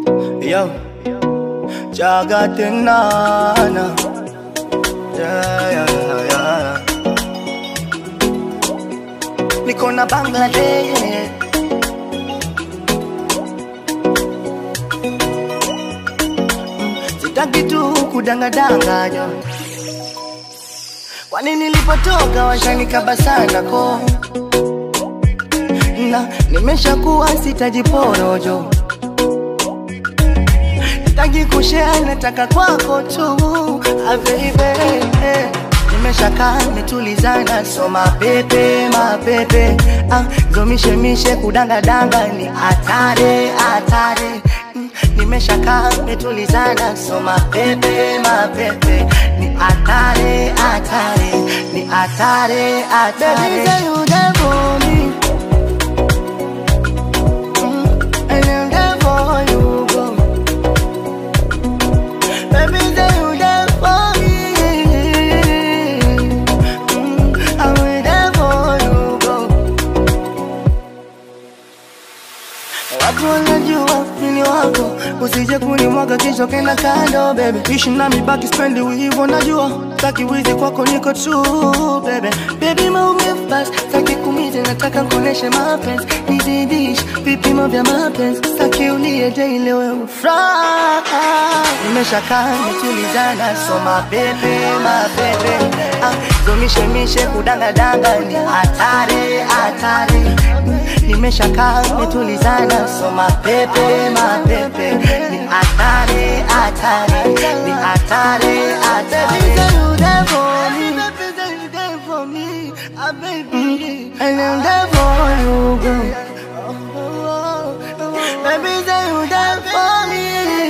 Yo, Jagatinana. Yeah, yeah, yeah. Niko na Bangladesh. Sitaki tu kudangadanganya. Kwani nilipotoka washanikaba sana ko na nimeshakuwa sitajiporojo Sitaki kushare, nataka kwako tu ah, baby Nimeshakaa nitulizana, so mapepe mapepe ah, zomishemishe kudangadanga ni hatari hatari Mm, Nimeshakaa nitulizana, so mapepe mapepe ni hatari hatari ni hatari hatari Baby, say you there for me Mm, and I'm there for you, girl. Baby, say you there for me. Mm, I'm there for you, girl. Watu wanajua mimi wako, usije kunimwaga kisha kenda kando baby. Ishi nami baki spendi hivyo najua, taki wizi kwako niko true baby. Baby maumivu basi, taki kumize nataka kuoneshe mapenzi, nizidish vipimo vya mapenzi, taki ulie daily wewe furaha. Nimeshakaa nitulizana, so mapepe mapepe, ah, zomishemishe kudangadanga ni hatari hatari nimeshakaa metulizana, so mapepe mapepe ni hatari hatari ni hatari hatari. Mm, And I'm there for you, girl. Baby, say you there for me.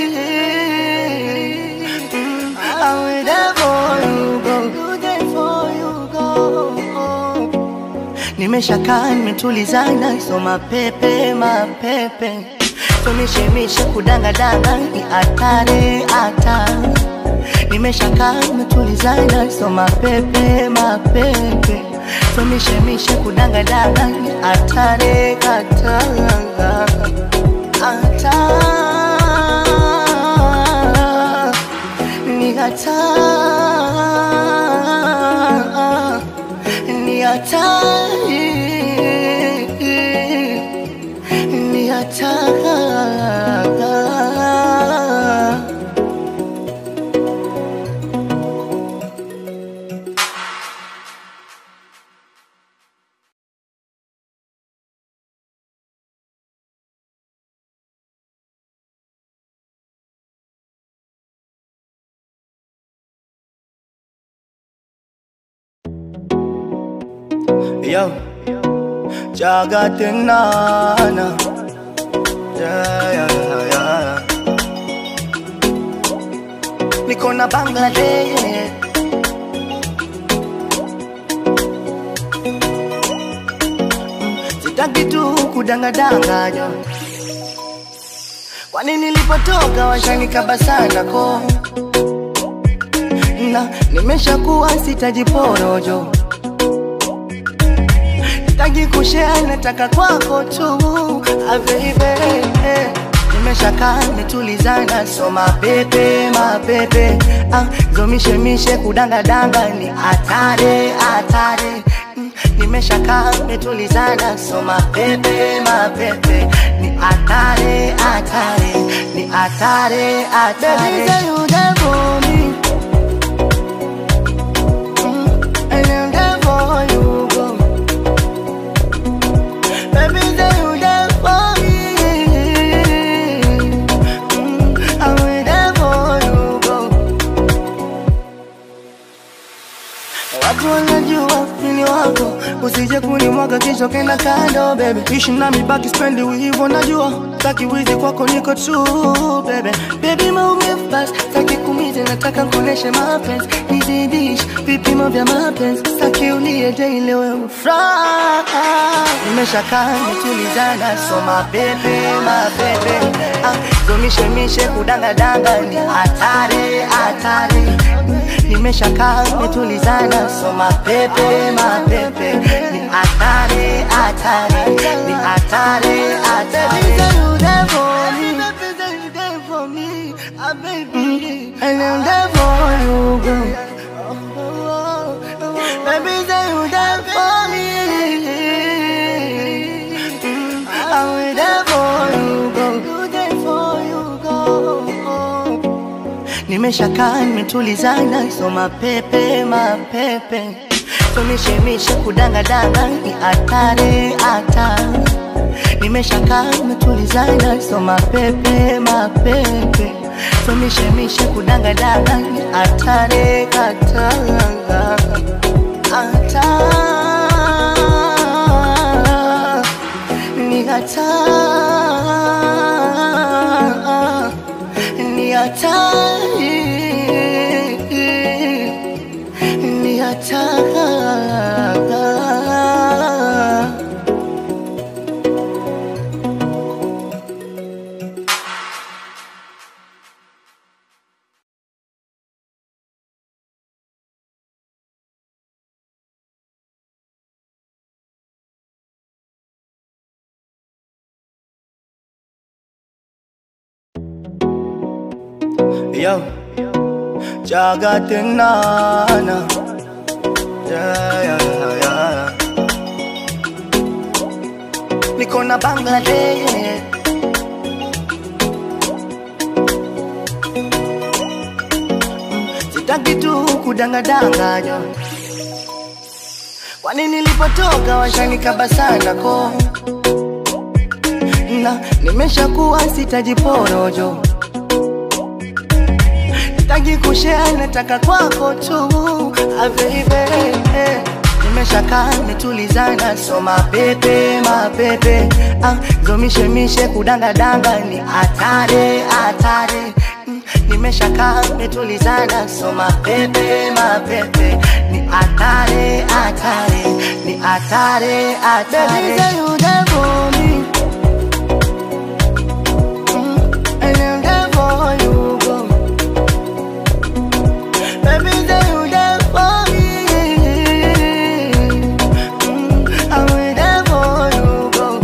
Mm, I'm there for you, girl. You there for you, girl. Nimeshakaa nimetulizana, so mapepe mapepe, tumishemishe kudangadanga ni hatari hatari. Nimeshakaa nimetulizana, so mapepe mapepe, tumishemishe kudangadanga ni hatari hatari hatari ni hatari ni hatari ni hatari Yo, Jagatinana. Yeah, yeah, yeah. Niko na Bangladesh. Sitaki tu kudangadanganya. Kwani nilipotoka washanikaba sana ko na nimeshakuwa sitajiporojo Sitaki kushare, nataka kwako tu ah, baby Nimeshakaa nitulizana, so mapepe mapepe ah, zomishemishe kudangadanga ni hatari hatari Mm, Nimeshakaa nitulizana, so mapepe mapepe ni hatari hatari ni hatari hatari Baby, say you there for me Mm, and I'm there for you, girl. Baby, say you there for me. Mm, I'm there for you, girl. Watu wanajua mimi wako, usije kunimwaga kisha kenda kando baby. Ishi nami baki spendi hivyo najua, taki wizi kwako niko true baby. Baby maumivu basi, taki kumize nataka kuoneshe mapenzi, nizidish vipimo vya mapenzi, taki ulie daily wewe furaha. Nimeshakaa nitulizana, so mapepe mapepe, ah, zomishemishe kudangadanga ni hatari hatari nimeshakaa metulizana, so mapepe mapepe ni hatari hatari ni hatari hatari. nimeshakaa nimetulizana, so mapepe mapepe, tumishemishe kudangadanga ni hatari hatari, nimeshakaa nimetulizana, so mapepe mapepe, tumishemishe kudangadanga ni hatari hatari hatari ni hatari ni hatari ni hatari Yo, Jagatinana. Yeah, yeah, yeah. Niko na Bangladesh. Sitaki tu kudangadanganya. Kwani nilipotoka washanikaba sana ko na nimeshakuwa sitajiporojo sitaki kushare, nataka kwako tu ah, baby nimeshakaa nimetulizana, so mapepe mapepe ah, zomishemishe kudangadanga ni hatari hatari Mm, nimeshakaa nimetulizana, so mapepe mapepe ni hatari hatari ni hatari hatari. Baby, say you there for me. Mm, and I'm there for you, girl. Baby, say you there for me. Mm, I'm there for you, girl.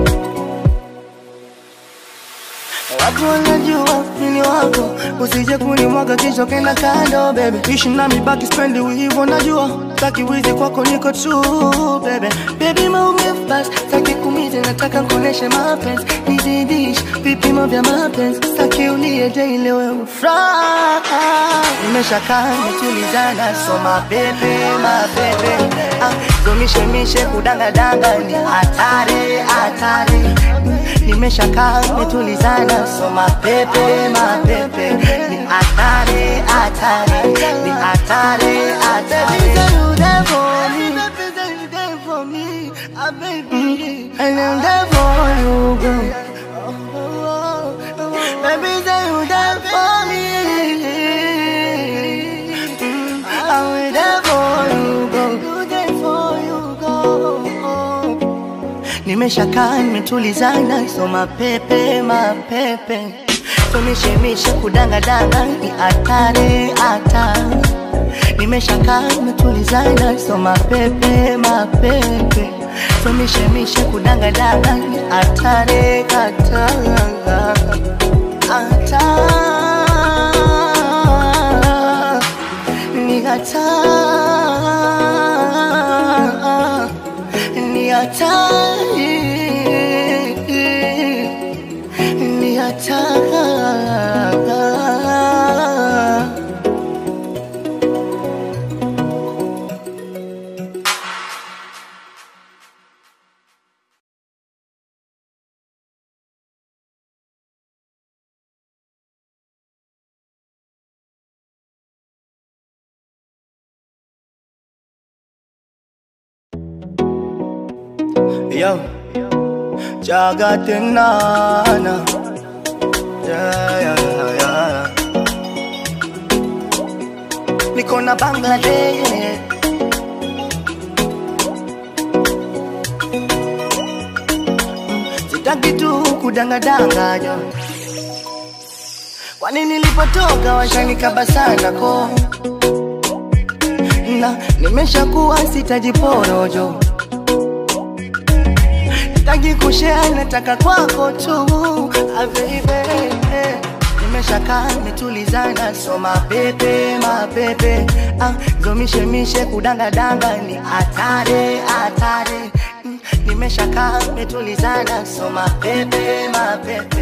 Watu wanajua mimi wako, usije kunimwaga kisha kenda kando baby. Ishi nami baki spendi hivyo najua, taki wizi kwako niko true baby. Baby maumivu basi, taki kumize nataka kuoneshe mapenzi, nizidish vipimo vya mapenzi, taki ulie daily wewe ufuraha. Nimeshakaa nimetulizana, so mapepe mapepe, ah, zomishemishe kudangadanga ni hatari hatari nimeshakaa nimetulizana, so mapepe mapepe ni hatari hatari ni hatari hatari. Mm, and I'm there for you, girl. Baby, say you there for me. Mm, I'm there for you, girl. You there for you, girl. Nimeshakaa nimetulizana, so mapepe mapepe, tumishemishe kudangadanga ni hatari hatari. Nimeshakaa nimetulizana, so mapepe mapepe, tumishemishe kudangadanga ni hatari hatari hatari ni hatari ni hatari ni hatari Yo, Jagatinana. Yeah, yeah, yeah. Niko na Bangladesh. Sitaki tu kudangadanganya. Kwani nilipotoka washanikaba sana ko na nimeshakuwa sitajiporojo sitaki kushare, nataka kwako tu ah, baby nimeshakaa nimetulizana, so mapepe mapepe ah, zomishemishe kudangadanga ni hatari hatari Mm, nimeshakaa nimetulizana, so mapepe mapepe